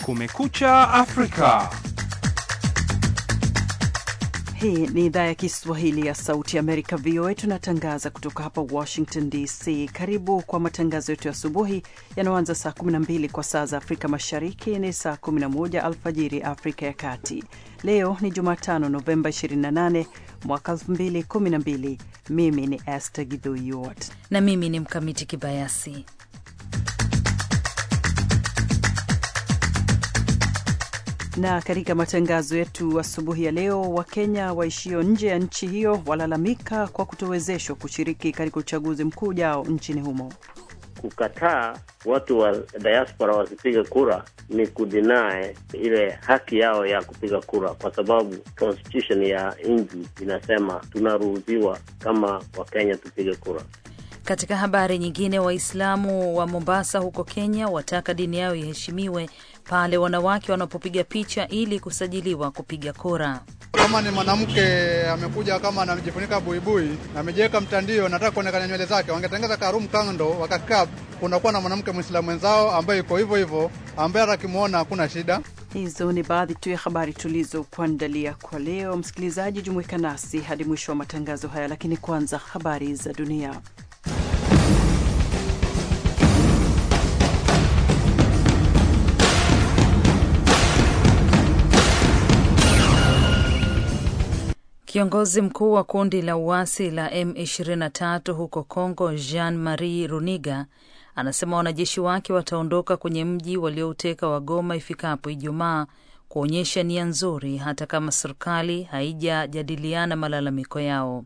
Kumekucha Afrika. Hii ni idhaa ya Kiswahili ya Sauti ya Amerika, VOA. Tunatangaza kutoka hapa Washington DC. Karibu kwa matangazo yetu ya asubuhi yanayoanza saa 12 kwa saa za Afrika Mashariki, ni saa 11 alfajiri Afrika ya Kati. Leo ni Jumatano, Novemba 28 mwaka 2012. Mimi ni Esther Gidhuyot na mimi ni Mkamiti Kibayasi. na katika matangazo yetu asubuhi ya leo, Wakenya waishio nje ya nchi hiyo walalamika kwa kutowezeshwa kushiriki katika uchaguzi mkuu ujao nchini humo. Kukataa watu wa diaspora wasipige kura ni kudinae ile haki yao ya kupiga kura, kwa sababu constitution ya nchi inasema tunaruhusiwa kama Wakenya tupige kura. Katika habari nyingine, Waislamu wa Mombasa huko Kenya wataka dini yao iheshimiwe pale wanawake wanapopiga picha ili kusajiliwa kupiga kura. Kama ni mwanamke amekuja kama anajifunika buibui na amejiweka mtandio, nataka kuonekana nywele zake, wangetengeza karum kando, wakakaa, kunakuwa na mwanamke mwislamu mwenzao ambaye iko hivyo hivyo, ambaye hata akimwona hakuna shida. Hizo ni baadhi tu ya habari tulizokuandalia kwa leo. Msikilizaji, jumuika nasi hadi mwisho wa matangazo haya, lakini kwanza habari za dunia. Kiongozi mkuu wa kundi la uasi la M23 huko Congo, Jean Marie Runiga, anasema wanajeshi wake wataondoka kwenye mji waliouteka wa Goma ifikapo Ijumaa, kuonyesha nia nzuri hata kama serikali haijajadiliana malalamiko yao.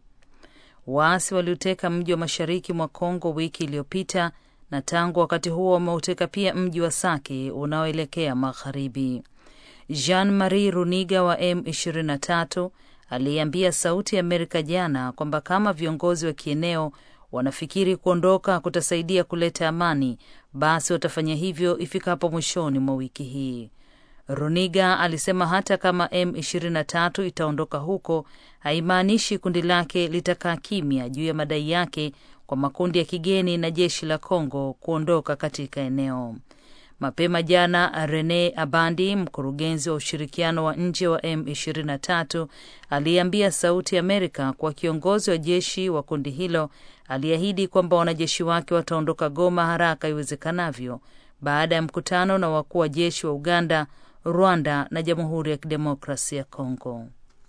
Waasi waliuteka mji wa mashariki mwa Congo wiki iliyopita na tangu wakati huo wameuteka pia mji wa Sake unaoelekea magharibi. Jean Marie Runiga wa M23 aliambia Sauti ya Amerika jana kwamba kama viongozi wa kieneo wanafikiri kuondoka kutasaidia kuleta amani, basi watafanya hivyo ifikapo mwishoni mwa wiki hii. Runiga alisema hata kama M23 itaondoka huko, haimaanishi kundi lake litakaa kimya juu ya madai yake kwa makundi ya kigeni na jeshi la Kongo kuondoka katika eneo. Mapema jana Rene Abandi, mkurugenzi wa ushirikiano wa nje wa M23, aliambia Sauti Amerika kuwa kiongozi wa jeshi wa kundi hilo aliahidi kwamba wanajeshi wake wataondoka Goma haraka iwezekanavyo baada ya mkutano na wakuu wa jeshi wa Uganda, Rwanda na Jamhuri ya Kidemokrasia ya Kongo.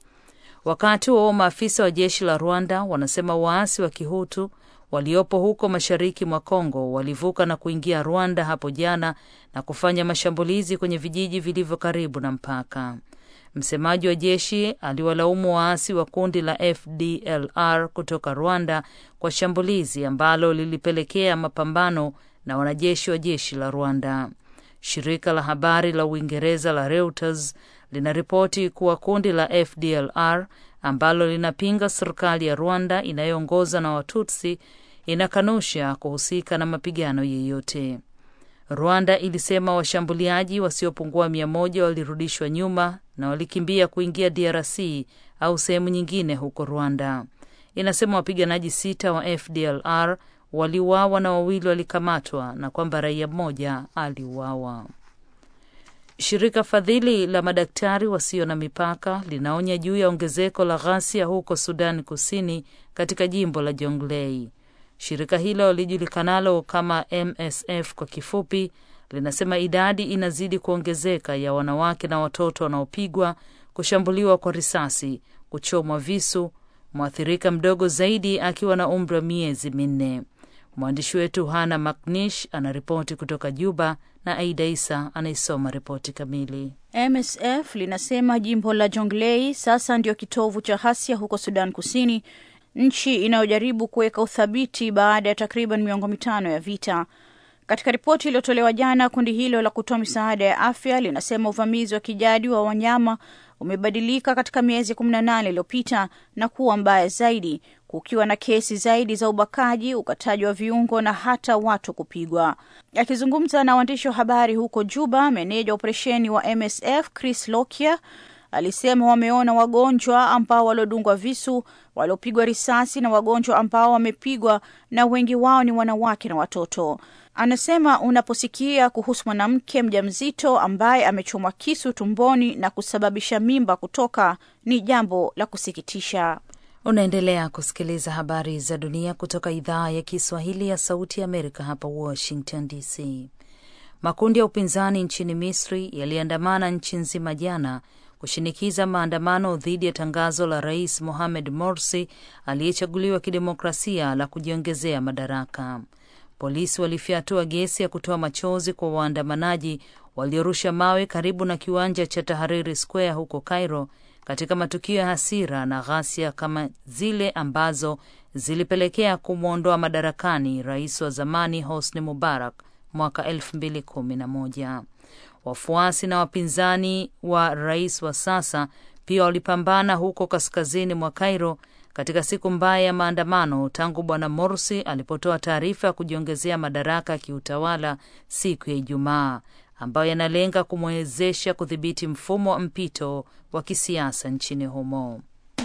Wakati huo maafisa wa jeshi la Rwanda wanasema waasi wa Kihutu waliopo huko mashariki mwa Kongo walivuka na kuingia Rwanda hapo jana na kufanya mashambulizi kwenye vijiji vilivyo karibu na mpaka. Msemaji wa jeshi aliwalaumu waasi wa kundi la FDLR kutoka Rwanda kwa shambulizi ambalo lilipelekea mapambano na wanajeshi wa jeshi la Rwanda. Shirika la habari la Uingereza la Reuters linaripoti kuwa kundi la FDLR ambalo linapinga serikali ya Rwanda inayoongozwa na Watutsi inakanusha kuhusika na mapigano yeyote. Rwanda ilisema washambuliaji wasiopungua mia moja walirudishwa nyuma na walikimbia kuingia DRC au sehemu nyingine huko Rwanda. Inasema wapiganaji sita wa FDLR waliuawa na wawili walikamatwa na kwamba raia mmoja aliuawa. Shirika fadhili la madaktari wasio na mipaka linaonya juu ya ongezeko la ghasia huko Sudan Kusini, katika jimbo la Jonglei. Shirika hilo lijulikanalo kama MSF kwa kifupi, linasema idadi inazidi kuongezeka ya wanawake na watoto wanaopigwa, kushambuliwa kwa risasi, kuchomwa visu, mwathirika mdogo zaidi akiwa na umri wa miezi minne. Mwandishi wetu Hana Maknish anaripoti kutoka Juba na Aida Isa anaisoma ripoti kamili. MSF linasema jimbo la Jonglei sasa ndio kitovu cha ghasia huko Sudan Kusini, nchi inayojaribu kuweka uthabiti baada ya takriban miongo mitano ya vita. Katika ripoti iliyotolewa jana, kundi hilo la kutoa misaada ya afya linasema uvamizi wa kijadi wa wanyama umebadilika katika miezi kumi na nane iliyopita na kuwa mbaya zaidi, kukiwa na kesi zaidi za ubakaji, ukataji wa viungo na hata watu kupigwa. Akizungumza na waandishi wa habari huko Juba, meneja operesheni wa MSF Chris Lokia alisema wameona wagonjwa ambao waliodungwa visu, waliopigwa risasi na wagonjwa ambao wamepigwa, na wengi wao ni wanawake na watoto. Anasema unaposikia kuhusu mwanamke mjamzito ambaye amechomwa kisu tumboni na kusababisha mimba kutoka, ni jambo la kusikitisha. Unaendelea kusikiliza habari za dunia kutoka idhaa ya Kiswahili ya Sauti ya Amerika hapa Washington DC. Makundi ya upinzani nchini Misri yaliandamana nchi nzima jana kushinikiza maandamano dhidi ya tangazo la Rais Mohamed Morsi aliyechaguliwa kidemokrasia la kujiongezea madaraka. Polisi walifyatua gesi ya kutoa machozi kwa waandamanaji waliorusha mawe karibu na kiwanja cha Tahariri Square huko Cairo, katika matukio ya hasira na ghasia kama zile ambazo zilipelekea kumwondoa madarakani rais wa zamani Hosni Mubarak mwaka elfu mbili kumi na moja. Wafuasi na wapinzani wa rais wa sasa pia walipambana huko kaskazini mwa Cairo katika siku mbaya ya maandamano tangu bwana Morsi alipotoa taarifa ya kujiongezea madaraka ya kiutawala siku ya Ijumaa ambayo yanalenga kumwezesha kudhibiti mfumo wa mpito wa kisiasa nchini humo.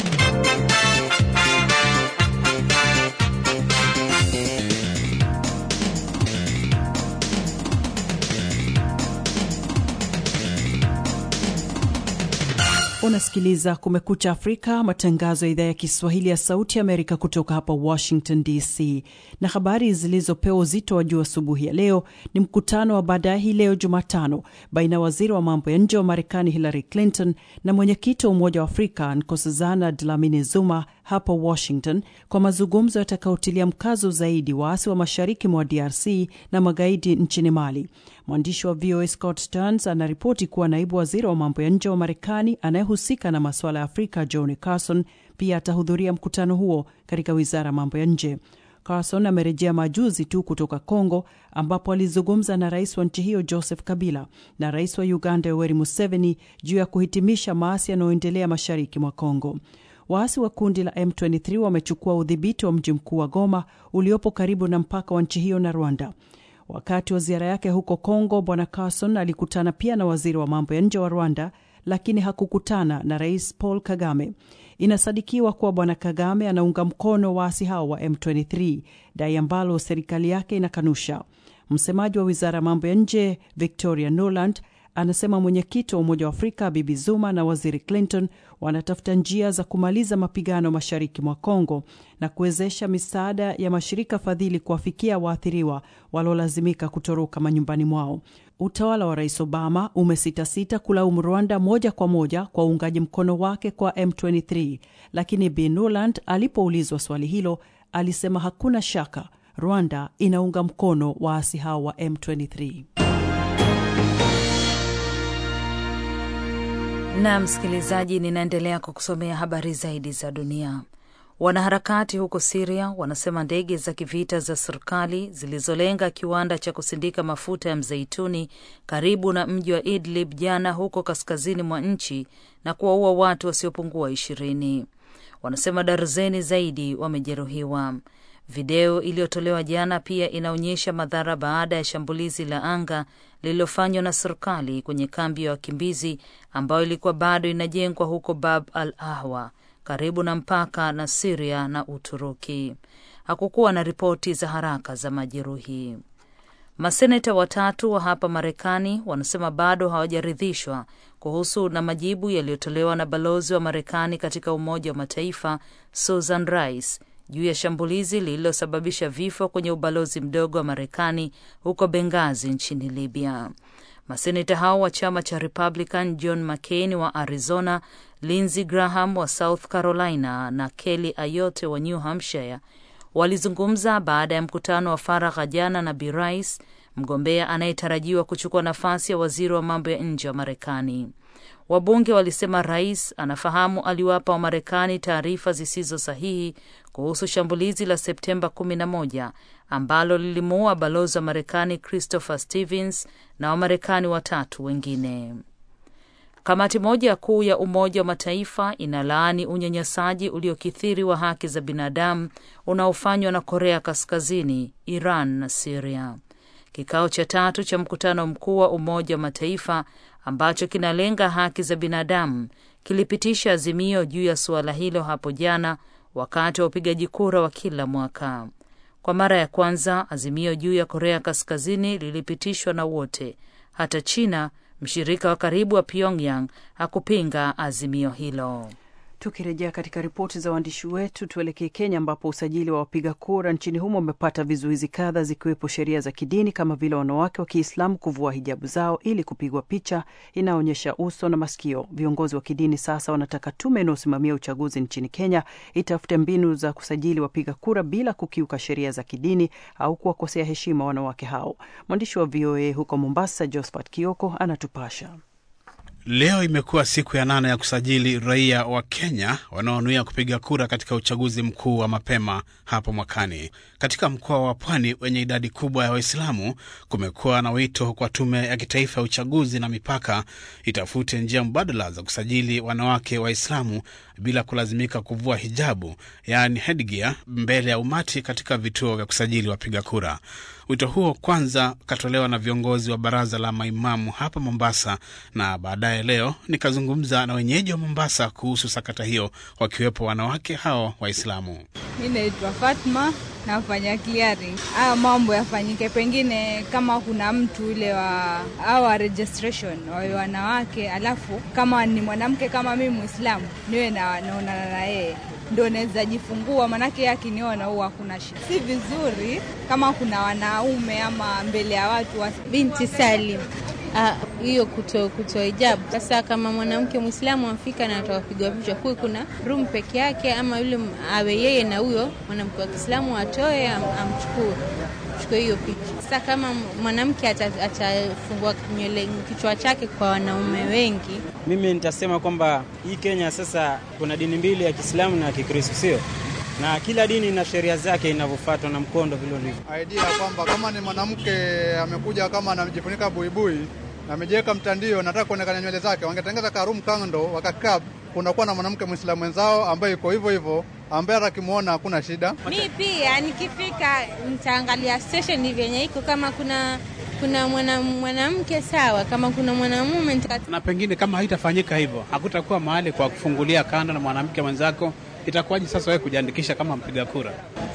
Unasikiliza Kumekucha Afrika, matangazo ya idhaa ya Kiswahili ya Sauti ya Amerika kutoka hapa Washington DC. Na habari zilizopewa uzito wa juu asubuhi ya leo ni mkutano wa baadaye hii leo Jumatano baina ya waziri wa mambo ya nje wa Marekani Hillary Clinton na mwenyekiti wa Umoja wa Afrika Nkosazana Dlamini Zuma hapa Washington kwa mazungumzo yatakayotilia mkazo zaidi waasi wa mashariki mwa DRC na magaidi nchini Mali. Mwandishi wa VOA Scott Stearns anaripoti kuwa naibu waziri wa mambo ya nje wa Marekani anayehusika na masuala ya Afrika John Carson pia atahudhuria mkutano huo katika wizara ya mambo ya nje. Carson amerejea majuzi tu kutoka Congo ambapo alizungumza na rais wa nchi hiyo Joseph Kabila na rais wa Uganda Yoweri Museveni juu ya kuhitimisha maasi yanayoendelea mashariki mwa Congo. Waasi wa kundi la M23 wamechukua udhibiti wa mji mkuu wa Goma uliopo karibu na mpaka wa nchi hiyo na Rwanda. Wakati wa ziara yake huko Congo, Bwana Carson alikutana pia na waziri wa mambo ya nje wa Rwanda, lakini hakukutana na Rais Paul Kagame. Inasadikiwa kuwa Bwana Kagame anaunga mkono waasi hao wa M23, dai ambalo serikali yake inakanusha. Msemaji wa wizara ya mambo ya nje Victoria Nuland anasema mwenyekiti wa Umoja wa Afrika Bibi Zuma na waziri Clinton wanatafuta njia za kumaliza mapigano mashariki mwa Kongo na kuwezesha misaada ya mashirika fadhili kuwafikia waathiriwa waliolazimika kutoroka manyumbani mwao. Utawala wa Rais Obama umesitasita kulaumu Rwanda moja kwa moja kwa uungaji mkono wake kwa M23, lakini Bi Nuland alipoulizwa swali hilo alisema hakuna shaka Rwanda inaunga mkono waasi hao wa M23. Na msikilizaji, ninaendelea kukusomea habari zaidi za dunia. Wanaharakati huko Siria wanasema ndege za kivita za serikali zilizolenga kiwanda cha kusindika mafuta ya mzeituni karibu na mji wa Idlib jana huko kaskazini mwa nchi na kuwaua watu wasiopungua ishirini. Wanasema darzeni zaidi wamejeruhiwa. Video iliyotolewa jana pia inaonyesha madhara baada ya shambulizi la anga lililofanywa na serikali kwenye kambi ya wakimbizi ambayo ilikuwa bado inajengwa huko Bab al Ahwa karibu na mpaka na Siria na Uturuki. Hakukuwa na ripoti za haraka za majeruhi. Maseneta watatu wa hapa Marekani wanasema bado hawajaridhishwa kuhusu na majibu yaliyotolewa na balozi wa Marekani katika Umoja wa Mataifa Susan Rice juu ya shambulizi lililosababisha vifo kwenye ubalozi mdogo wa Marekani huko Bengazi nchini Libya. Maseneta hao wa chama cha Republican, John McCain wa Arizona, Lindsey Graham wa South Carolina na Kelly Ayotte wa New Hampshire walizungumza baada ya mkutano wa faragha jana na Bi Rice, mgombea anayetarajiwa kuchukua nafasi ya waziri wa mambo ya nje wa Marekani. Wabunge walisema rais anafahamu aliwapa Wamarekani taarifa zisizo sahihi kuhusu shambulizi la Septemba 11 ambalo lilimuua balozi wa Marekani Christopher Stevens na Wamarekani watatu wengine. Kamati moja kuu ya Umoja wa Mataifa inalaani unyanyasaji uliokithiri wa haki za binadamu unaofanywa na Korea Kaskazini, Iran na Siria. Kikao cha tatu cha mkutano mkuu wa Umoja wa Mataifa ambacho kinalenga haki za binadamu kilipitisha azimio juu ya suala hilo hapo jana wakati wa upigaji kura wa kila mwaka. Kwa mara ya kwanza azimio juu ya Korea Kaskazini lilipitishwa na wote. Hata China, mshirika wa karibu wa Pyongyang, hakupinga azimio hilo. Tukirejea katika ripoti za waandishi wetu, tuelekee Kenya ambapo usajili wa wapiga kura nchini humo umepata vizuizi kadha, zikiwepo sheria za kidini kama vile wanawake wa Kiislamu kuvua hijabu zao ili kupigwa picha inayoonyesha uso na masikio. Viongozi wa kidini sasa wanataka tume inayosimamia uchaguzi nchini Kenya itafute mbinu za kusajili wapiga kura bila kukiuka sheria za kidini au kuwakosea heshima wanawake hao. Mwandishi wa VOA huko Mombasa, Josphat Kioko, anatupasha. Leo imekuwa siku ya nane ya kusajili raia wa Kenya wanaonuia kupiga kura katika uchaguzi mkuu wa mapema hapo mwakani. Katika mkoa wa Pwani wenye idadi kubwa ya Waislamu, kumekuwa na wito kwa Tume ya Kitaifa ya Uchaguzi na Mipaka itafute njia mbadala za kusajili wanawake Waislamu bila kulazimika kuvua hijabu, yaani headgear, mbele ya umati katika vituo vya kusajili wapiga kura. Wito huo kwanza ukatolewa na viongozi wa baraza la maimamu hapa Mombasa, na baadaye leo nikazungumza na wenyeji wa Mombasa kuhusu sakata hiyo, wakiwepo wanawake hao Waislamu. Mi naitwa Fatma, nafanya clearing. Haya mambo yafanyike, pengine kama kuna mtu ule wa awa registration wawe wanawake, alafu kama ni mwanamke kama mimi Muislamu niwe na naonana na yeye ndo naweza jifungua, manake yeye akiniona huwa hakuna shida. Si vizuri kama kuna wanaume ama mbele ya watu wa... Binti Salim hiyo kuto kuto hijabu. Sasa kama mwanamke Mwislamu afika na atawapigwa picha, kuwe kuna room peke yake, ama yule awe yeye na huyo mwanamke wa Kiislamu atoe am, amchukue chukue hiyo picha. Sasa kama mwanamke atafungua nywele kichwa chake kwa wanaume wengi, mimi nitasema kwamba hii Kenya sasa kuna dini mbili ya Kiislamu na Kikristo, sio na kila dini ina sheria zake inavyofuatwa na mkondo vile ulivyo. Idea ya kwamba kama ni mwanamke amekuja kama anajifunika buibui na amejiweka mtandio, nataka kuonekana nywele zake, wangetengeza karum kando, wakakaa kunakuwa na mwanamke mwislamu mwenzao ambaye iko hivyo hivyo, ambaye atakimwona hakuna shida. Mi pia nikifika nitaangalia station vyenye iko, kama kuna kuna mwanamke mwana sawa, kama kuna mwanamume nita... na pengine kama haitafanyika hivyo, hakutakuwa mahali kwa kufungulia kando na mwanamke mwenzako itakuwaje sasa wewe kujiandikisha kama mpiga kura?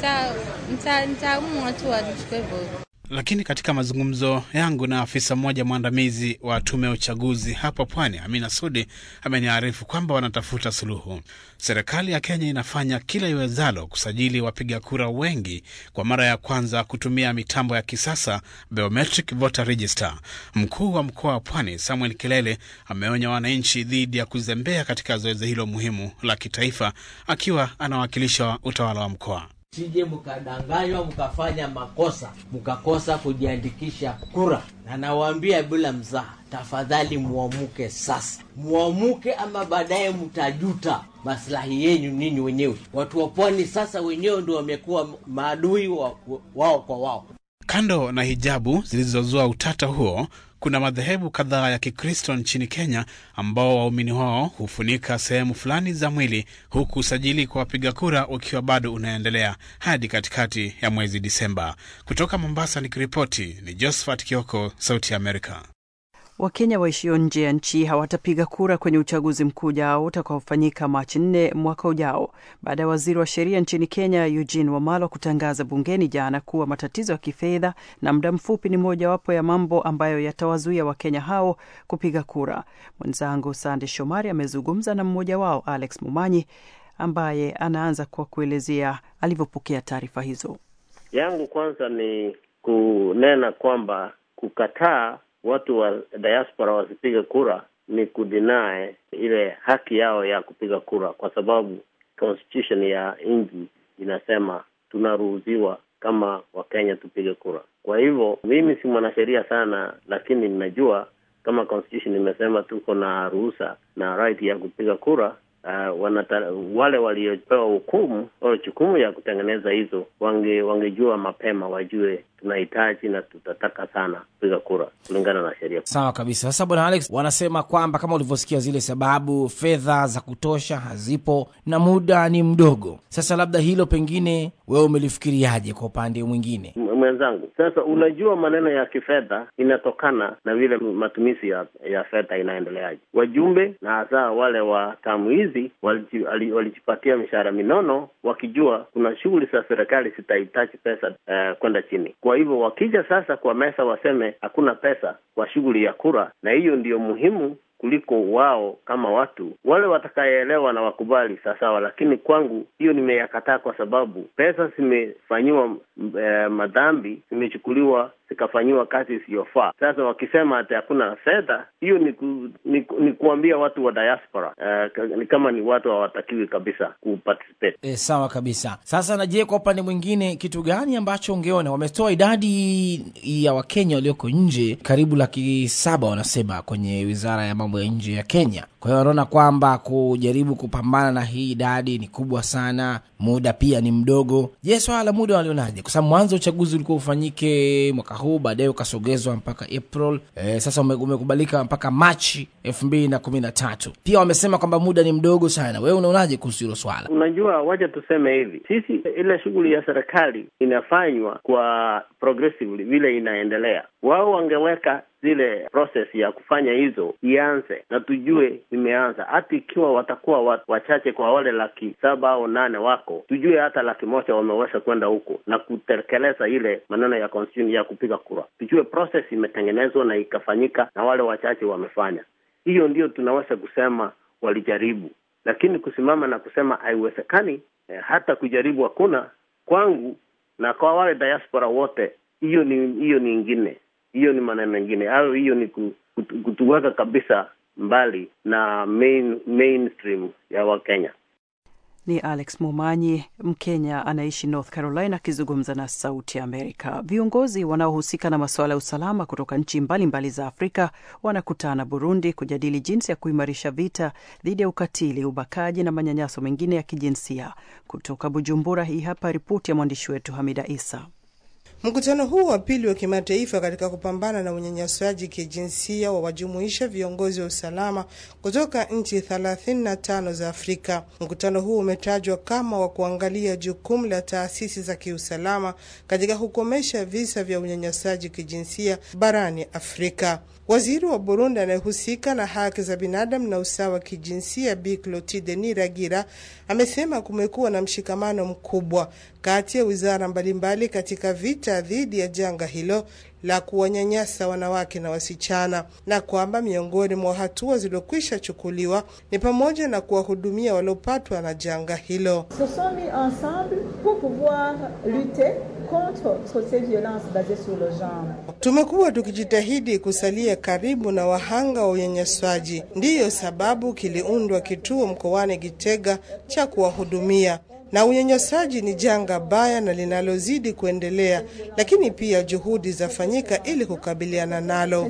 Nitaamua tu wachukue hivyo. Lakini katika mazungumzo yangu na afisa mmoja mwandamizi wa tume ya uchaguzi hapa Pwani, Amina Sudi, ameniarifu kwamba wanatafuta suluhu. Serikali ya Kenya inafanya kila iwezalo kusajili wapiga kura wengi kwa mara ya kwanza kutumia mitambo ya kisasa biometric voter register. Mkuu wa mkoa wa Pwani Samuel Kilele ameonya wananchi dhidi ya kuzembea katika zoezi hilo muhimu la kitaifa, akiwa anawakilisha utawala wa mkoa. Sije mkadanganywa mkafanya makosa mkakosa kujiandikisha kura, na nawaambia bila mzaha, tafadhali muamuke sasa, muamuke ama baadaye mtajuta maslahi yenyu ninyi wenyewe. Watu wa pwani sasa wenyewe ndio wamekuwa maadui wa, wao kwa wao. Kando na hijabu zilizozua utata huo, kuna madhehebu kadhaa ya Kikristo nchini Kenya ambao waumini wao hufunika sehemu fulani za mwili, huku usajili kwa wapiga kura ukiwa bado unaendelea hadi katikati ya mwezi Disemba. Kutoka Mombasa nikiripoti ni Josephat Kioko, Sauti ya Amerika. Wakenya waishio nje ya nchi hawatapiga kura kwenye uchaguzi mkuu ujao utakaofanyika Machi nne mwaka ujao baada ya waziri wa sheria nchini Kenya Eugene Wamalwa kutangaza bungeni jana kuwa matatizo ya kifedha na muda mfupi ni mojawapo ya mambo ambayo yatawazuia Wakenya hao kupiga kura. Mwenzangu Sande Shomari amezungumza na mmoja wao Alex Mumanyi ambaye anaanza kwa kuelezea alivyopokea taarifa hizo. Yangu kwanza ni kunena kwamba kukataa watu wa diaspora wasipige kura ni kudinae ile haki yao ya kupiga kura, kwa sababu constitution ya nchi inasema tunaruhusiwa kama Wakenya tupige kura. Kwa hivyo mimi si mwanasheria sana, lakini ninajua kama constitution imesema tuko na ruhusa na right ya kupiga kura. Uh, wanata, wale waliopewa hukumu au jukumu ya kutengeneza hizo wange wangejua mapema, wajue tunahitaji na tutataka sana kupiga kura kulingana na sheria. Sawa kabisa. Sasa bwana Alex, wanasema kwamba kama ulivyosikia zile sababu, fedha za kutosha hazipo na muda ni mdogo. Sasa labda hilo pengine wewe umelifikiriaje kwa upande mwingine? mwenzangu. Sasa unajua, maneno ya kifedha inatokana na vile matumizi ya, ya fedha inaendeleaje. Wajumbe na hasa wale wa tamu hizi walijipatia mishahara minono wakijua kuna shughuli za serikali zitahitaji pesa uh, kwenda chini. Kwa hivyo wakija sasa kwa meza waseme hakuna pesa kwa shughuli ya kura, na hiyo ndiyo muhimu kuliko wao kama watu wale watakayeelewa na wakubali sawasawa, lakini kwangu hiyo nimeyakataa kwa sababu pesa zimefanyiwa eh, madhambi, zimechukuliwa zikafanyiwa kazi isiyofaa. Sasa wakisema ati hakuna fedha, hiyo ni, ku, ni, ni kuambia watu wa diaspora uh, ni kama ni watu hawatakiwi kabisa kuparticipate. E, sawa kabisa. Sasa na je, kwa upande mwingine kitu gani ambacho ungeona wametoa idadi ya Wakenya walioko nje karibu laki saba wanasema kwenye wizara ya mambo ya nje ya Kenya. Kwa hiyo wanaona kwamba kujaribu kupambana na hii idadi ni kubwa sana, muda pia ni mdogo. Je, swala la muda walionaje? Kwa sababu mwanzo uchaguzi ulikuwa ufanyike mwaka huu, baadaye ukasogezwa mpaka April. E, sasa umekubalika mpaka Machi elfu mbili na kumi na tatu. Pia wamesema kwamba muda ni mdogo sana. Wewe unaonaje kuhusu hilo swala? Unajua, wacha tuseme hivi, sisi ile shughuli ya serikali inafanywa kwa progressively vile inaendelea. Wao wangeweka zile process ya kufanya hizo ianze na tujue imeanza, hata ikiwa watakuwa wachache kwa wale laki saba au nane wako, tujue hata laki moja wameweza kwenda huko na kutekeleza ile maneno ya constitution ya kupiga kura, tujue process imetengenezwa na ikafanyika na wale wachache wamefanya. Hiyo ndio tunaweza kusema walijaribu, lakini kusimama na kusema haiwezekani, eh, hata kujaribu hakuna. Kwangu na kwa wale diaspora wote, hiyo ni hiyo ni ingine hiyo ni maneno mengine au hiyo ni kutuweka kabisa mbali na main, mainstream ya Wakenya. Ni Alex Mumanyi, Mkenya anaishi North Carolina, akizungumza na Sauti ya Amerika. Viongozi wanaohusika na masuala ya usalama kutoka nchi mbalimbali za Afrika wanakutana Burundi kujadili jinsi ya kuimarisha vita dhidi ya ukatili, ubakaji na manyanyaso mengine ya kijinsia. Kutoka Bujumbura, hii hapa ripoti ya mwandishi wetu Hamida Isa. Mkutano huu wa pili wa kimataifa katika kupambana na unyanyasaji kijinsia wawajumuisha viongozi wa usalama kutoka nchi 35 za Afrika. Mkutano huu umetajwa kama wa kuangalia jukumu la taasisi za kiusalama katika kukomesha visa vya unyanyasaji kijinsia barani Afrika. Waziri wa Burundi anayehusika na haki za binadamu na usawa wa kijinsia Bi Clotilde Niragira amesema kumekuwa na mshikamano mkubwa kati ya wizara mbalimbali katika vita dhidi ya janga hilo la kuwanyanyasa wanawake na wasichana, na kwamba miongoni mwa hatua zilizokwisha chukuliwa ni pamoja na kuwahudumia waliopatwa na janga hilo. Tumekuwa tukijitahidi kusalia karibu na wahanga wa unyanyaswaji, ndiyo sababu kiliundwa kituo mkoani Gitega cha kuwahudumia na unyanyasaji ni janga baya na linalozidi kuendelea, lakini pia juhudi zafanyika ili kukabiliana nalo.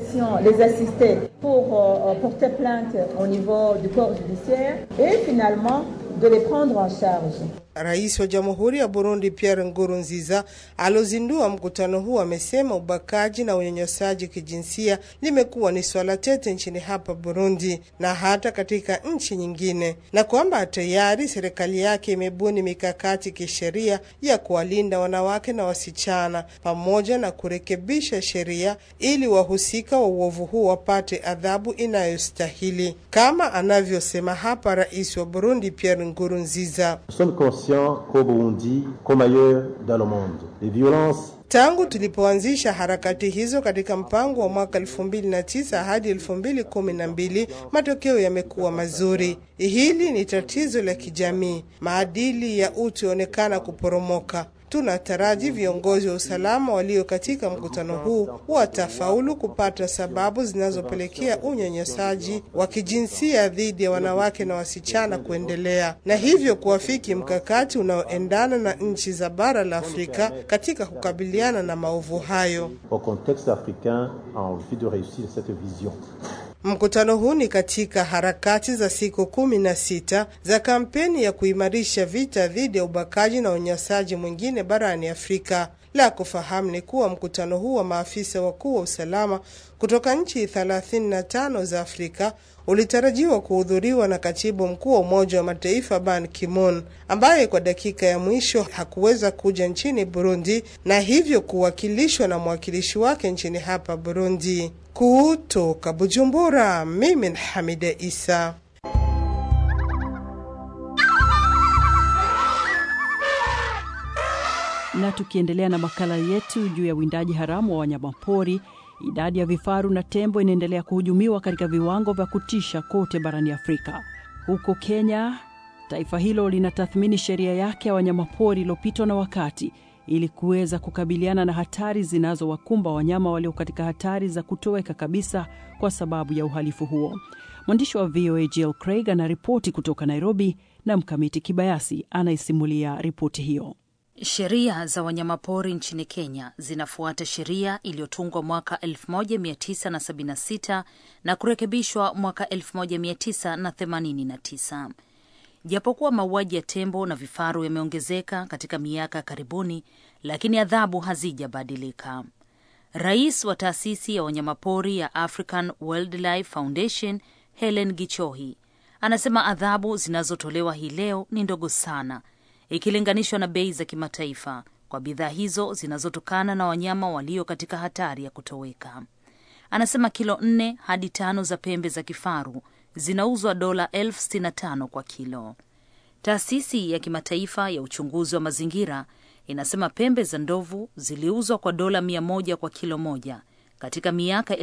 Rais wa Jamhuri ya Burundi Pierre Nkurunziza alozindua mkutano huu amesema ubakaji na unyanyasaji kijinsia limekuwa ni swala tete nchini hapa Burundi na hata katika nchi nyingine, na kwamba tayari serikali yake imebuni mikakati kisheria ya kuwalinda wanawake na wasichana pamoja na kurekebisha sheria ili wahusika wa uovu huu wapate adhabu inayostahili, kama anavyosema hapa rais wa Burundi Pierre Nkurunziza. qu'au Burundi, comme ailleurs dans le monde, les violences Tangu tulipoanzisha harakati hizo katika mpango wa mwaka 2009 hadi 2012, matokeo yamekuwa mazuri. Hili ni tatizo la kijamii, maadili ya utu yaonekana kuporomoka. Tunataraji viongozi wa usalama walio katika mkutano huu watafaulu kupata sababu zinazopelekea unyanyasaji wa kijinsia dhidi ya wanawake na wasichana kuendelea, na hivyo kuafiki mkakati unaoendana na nchi za bara la Afrika katika kukabiliana na maovu hayo. au contexte africain en vue de réussir cette vision. Mkutano huu ni katika harakati za siku kumi na sita za kampeni ya kuimarisha vita dhidi ya ubakaji na unyanyasaji mwingine barani Afrika. La kufahamu ni kuwa mkutano huu wa maafisa wakuu wa usalama kutoka nchi 35 za Afrika ulitarajiwa kuhudhuriwa na katibu mkuu wa Umoja wa Mataifa Ban Ki-moon ambaye kwa dakika ya mwisho hakuweza kuja nchini Burundi na hivyo kuwakilishwa na mwakilishi wake nchini hapa Burundi. Kutoka Bujumbura, mimi ni Hamida Isa. Na tukiendelea na makala yetu juu ya uwindaji haramu wa wanyamapori, idadi ya vifaru na tembo inaendelea kuhujumiwa katika viwango vya kutisha kote barani Afrika. Huko Kenya, taifa hilo linatathmini sheria yake ya wanyamapori iliyopitwa na wakati ili kuweza kukabiliana na hatari zinazowakumba wanyama walio katika hatari za kutoweka kabisa kwa sababu ya uhalifu huo. Mwandishi wa VOA Jill Craig anaripoti kutoka Nairobi na Mkamiti Kibayasi anaisimulia ripoti hiyo. Sheria za wanyamapori nchini Kenya zinafuata sheria iliyotungwa mwaka 1976 na kurekebishwa mwaka 1989. Japokuwa mauaji ya tembo na vifaru yameongezeka katika miaka ya karibuni, lakini adhabu hazijabadilika. Rais wa taasisi ya wanyamapori ya African Wildlife Foundation Helen Gichohi anasema adhabu zinazotolewa hii leo ni ndogo sana ikilinganishwa na bei za kimataifa kwa bidhaa hizo zinazotokana na wanyama walio katika hatari ya kutoweka. Anasema kilo nne hadi tano za pembe za kifaru zinauzwa dola elfu sitini na tano kwa kilo. Taasisi ya kimataifa ya uchunguzi wa mazingira inasema pembe za ndovu ziliuzwa kwa dola mia moja kwa kilo moja katika miaka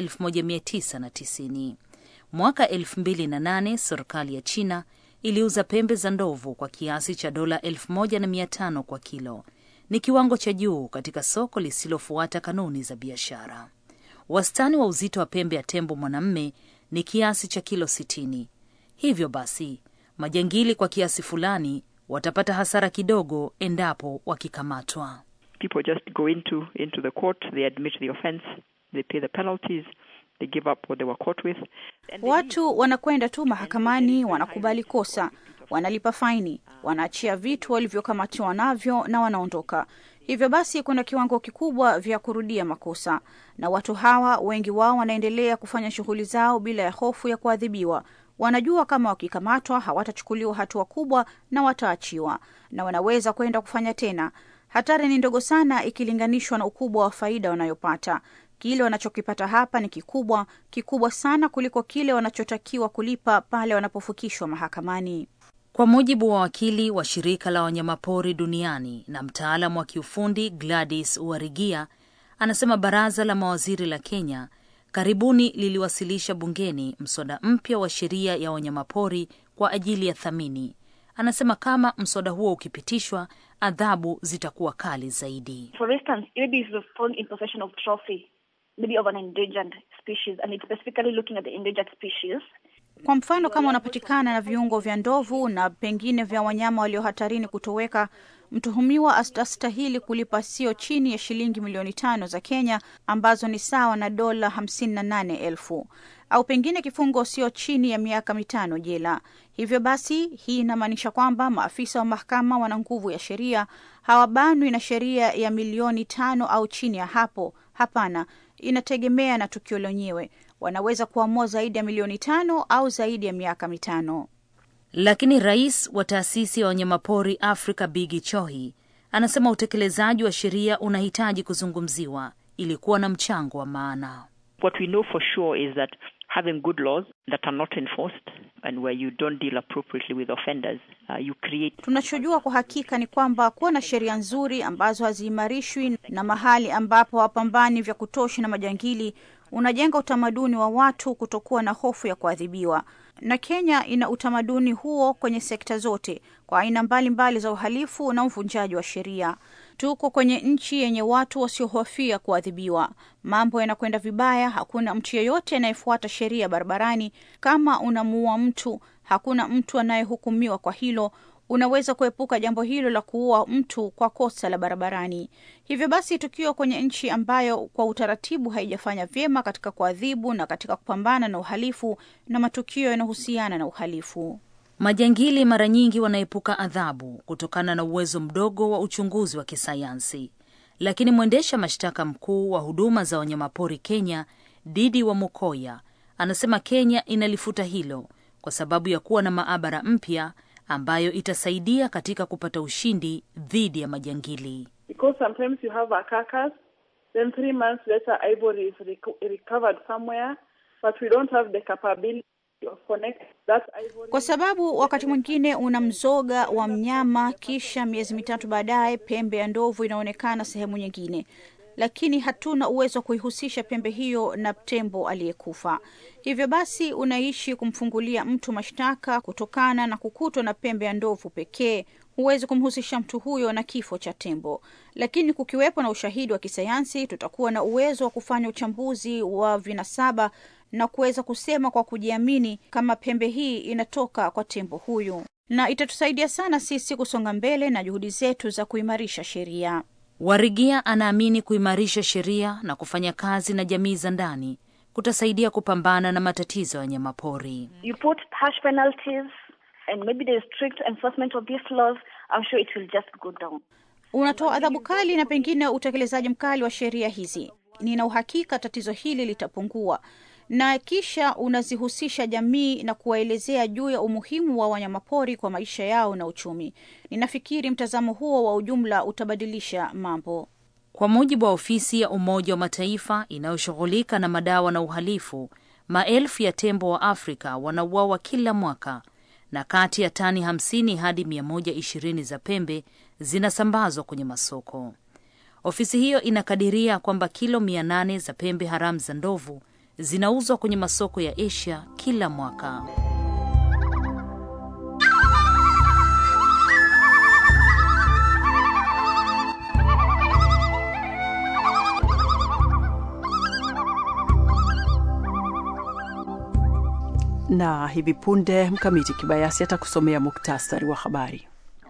1990. Mwaka 2008 serikali ya China iliuza pembe za ndovu kwa kiasi cha dola elfu moja na mia tano kwa kilo. Ni kiwango cha juu katika soko lisilofuata kanuni za biashara. Wastani wa uzito wa pembe ya tembo mwanamme ni kiasi cha kilo sitini. Hivyo basi majangili kwa kiasi fulani watapata hasara kidogo endapo wakikamatwa. People just go into into the court, they admit the offense, they pay the penalties, they give up what they were caught with. Watu wanakwenda tu mahakamani, wanakubali kosa, wanalipa faini, wanaachia vitu walivyokamatiwa navyo na wanaondoka. Hivyo basi kuna kiwango kikubwa vya kurudia makosa, na watu hawa wengi wao wanaendelea kufanya shughuli zao bila ya hofu ya kuadhibiwa. Wanajua kama wakikamatwa hawatachukuliwa hatua kubwa na wataachiwa, na wanaweza kwenda kufanya tena. Hatari ni ndogo sana ikilinganishwa na ukubwa wa faida wanayopata. Kile wanachokipata hapa ni kikubwa, kikubwa sana kuliko kile wanachotakiwa kulipa pale wanapofikishwa mahakamani. Kwa mujibu wa wakili wa shirika la wanyamapori duniani na mtaalamu wa kiufundi Gladys Uarigia, anasema baraza la mawaziri la Kenya karibuni liliwasilisha bungeni mswada mpya wa sheria ya wanyamapori kwa ajili ya thamini. Anasema kama mswada huo ukipitishwa, adhabu zitakuwa kali zaidi. For instance, maybe if you're found in possession of trophy, maybe of an endangered species, and it's specifically looking at the endangered species. Kwa mfano, kama unapatikana na viungo vya ndovu na pengine vya wanyama walio hatarini kutoweka, mtuhumiwa astastahili kulipa sio chini ya shilingi milioni tano za Kenya ambazo ni sawa na dola hamsini na nane elfu au pengine kifungo sio chini ya miaka mitano jela. Hivyo basi, hii inamaanisha kwamba maafisa wa mahakama wana nguvu ya sheria, hawabanwi na sheria ya milioni tano au chini ya hapo. Hapana, inategemea na tukio lenyewe. Wanaweza kuamua zaidi ya milioni tano au zaidi ya miaka mitano. Lakini rais wa taasisi ya wanyamapori Afrika Bigi Chohi anasema utekelezaji wa sheria unahitaji kuzungumziwa ili kuwa na mchango wa maana. What we know for sure is that having good laws that are not enforced and where you don't deal appropriately with offenders, uh, you create Tunachojua kwa hakika ni kwamba kuwa na sheria nzuri ambazo haziimarishwi na mahali ambapo hawapambani vya kutosha na majangili unajenga utamaduni wa watu kutokuwa na hofu ya kuadhibiwa. Na Kenya ina utamaduni huo kwenye sekta zote, kwa aina mbalimbali za uhalifu na uvunjaji wa sheria. Tuko kwenye nchi yenye watu wasiohofia kuadhibiwa. Mambo yanakwenda vibaya, hakuna mtu yeyote anayefuata sheria barabarani. Kama unamuua mtu, hakuna mtu anayehukumiwa kwa hilo. unaweza kuepuka jambo hilo la kuua mtu kwa kosa la barabarani. Hivyo basi, tukiwa kwenye nchi ambayo kwa utaratibu haijafanya vyema katika kuadhibu na katika kupambana na uhalifu na matukio yanayohusiana na uhalifu, majangili mara nyingi wanaepuka adhabu kutokana na uwezo mdogo wa uchunguzi wa kisayansi. Lakini mwendesha mashtaka mkuu wa huduma za wanyamapori Kenya, Didi wa Mukoya, anasema Kenya inalifuta hilo kwa sababu ya kuwa na maabara mpya ambayo itasaidia katika kupata ushindi dhidi ya majangili. Because sometimes you have a carcass, then three months later ivory is recovered somewhere, but we don't have the capability of connect that ivory. Kwa sababu wakati mwingine una mzoga wa mnyama, kisha miezi mitatu baadaye pembe ya ndovu inaonekana sehemu nyingine lakini hatuna uwezo wa kuihusisha pembe hiyo na tembo aliyekufa. Hivyo basi unaishi kumfungulia mtu mashtaka kutokana na kukutwa na pembe ya ndovu pekee. Huwezi kumhusisha mtu huyo na kifo cha tembo, lakini kukiwepo na ushahidi wa kisayansi, tutakuwa na uwezo wa kufanya uchambuzi wa vinasaba na kuweza kusema kwa kujiamini kama pembe hii inatoka kwa tembo huyu, na itatusaidia sana sisi kusonga mbele na juhudi zetu za kuimarisha sheria. Warigia anaamini kuimarisha sheria na kufanya kazi na jamii za ndani kutasaidia kupambana na matatizo ya wanyamapori. You put harsh penalties and maybe there is strict enforcement of these laws, I'm sure it will just go down. Unatoa adhabu kali na pengine utekelezaji mkali wa sheria hizi, nina uhakika tatizo hili litapungua na kisha unazihusisha jamii na kuwaelezea juu ya umuhimu wa wanyamapori kwa maisha yao na uchumi. Ninafikiri mtazamo huo wa ujumla utabadilisha mambo. Kwa mujibu wa ofisi ya Umoja wa Mataifa inayoshughulika na madawa na uhalifu, maelfu ya tembo wa Afrika wanauawa kila mwaka na kati ya tani 50 hadi 120 za pembe zinasambazwa kwenye masoko. Ofisi hiyo inakadiria kwamba kilo 800 za pembe haramu za ndovu zinauzwa kwenye masoko ya Asia kila mwaka. Na hivi punde Mkamiti Kibayasi atakusomea muktasari wa habari.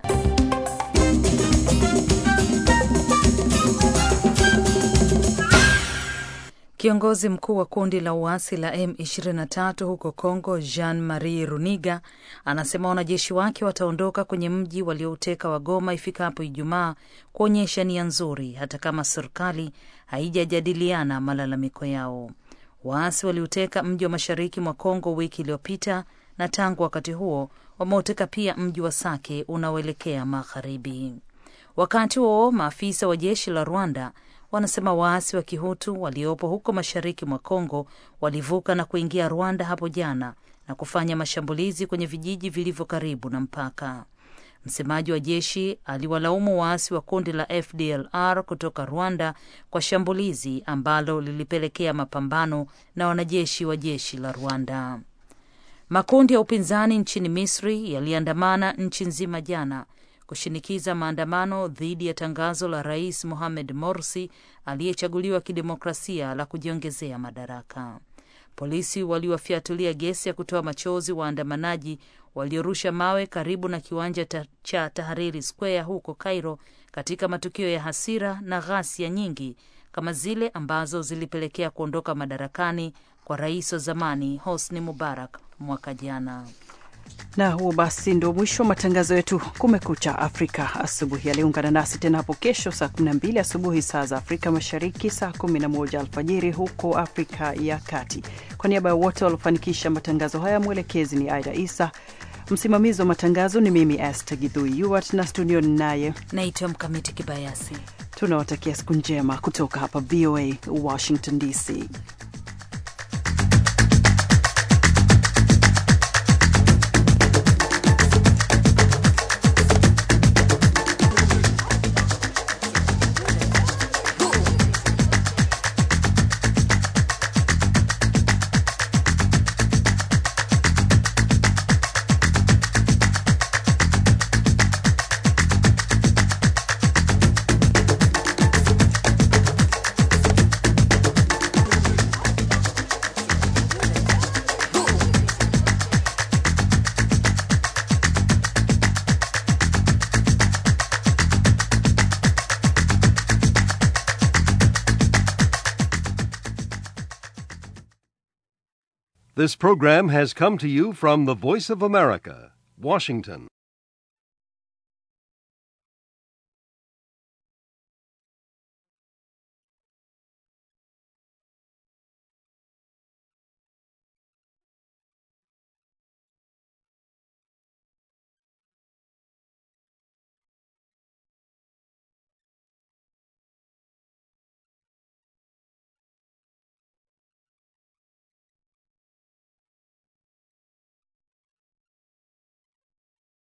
Kiongozi mkuu wa kundi la uasi la M23 huko Congo, Jean Marie Runiga, anasema wanajeshi wake wataondoka kwenye mji waliouteka wa Goma ifikapo Ijumaa, kuonyesha nia nzuri, hata kama serikali haijajadiliana malalamiko yao. Waasi waliuteka mji wa mashariki mwa Kongo wiki iliyopita na tangu wakati huo wameuteka pia mji wa Sake unaoelekea magharibi. Wakati huo maafisa wa jeshi la Rwanda wanasema waasi wa Kihutu waliopo huko mashariki mwa Kongo walivuka na kuingia Rwanda hapo jana na kufanya mashambulizi kwenye vijiji vilivyo karibu na mpaka. Msemaji wa jeshi aliwalaumu waasi wa kundi la FDLR kutoka Rwanda kwa shambulizi ambalo lilipelekea mapambano na wanajeshi wa jeshi la Rwanda. Makundi ya upinzani nchini Misri yaliandamana nchi nzima jana kushinikiza maandamano dhidi ya tangazo la Rais Mohamed Morsi aliyechaguliwa kidemokrasia la kujiongezea madaraka. Polisi waliwafyatulia gesi ya kutoa machozi waandamanaji waliorusha mawe karibu na kiwanja ta cha Tahariri Square huko Cairo, katika matukio ya hasira na ghasia nyingi kama zile ambazo zilipelekea kuondoka madarakani kwa rais wa zamani Hosni Mubarak mwaka jana. Na huo basi ndio mwisho wa matangazo yetu Kumekucha Afrika asubuhi. Aliungana nasi tena hapo kesho saa 12 asubuhi saa za Afrika Mashariki, saa 11 alfajiri huko Afrika ya Kati. Kwa niaba ya wote waliofanikisha matangazo haya, mwelekezi ni Aida Isa, msimamizi wa matangazo ni mimi Esther Gidhui Yuart, na studio naye naitwa Mkamiti Kibayasi. Tunawatakia siku njema kutoka hapa VOA Washington DC. This program has come to you from the Voice of America, Washington.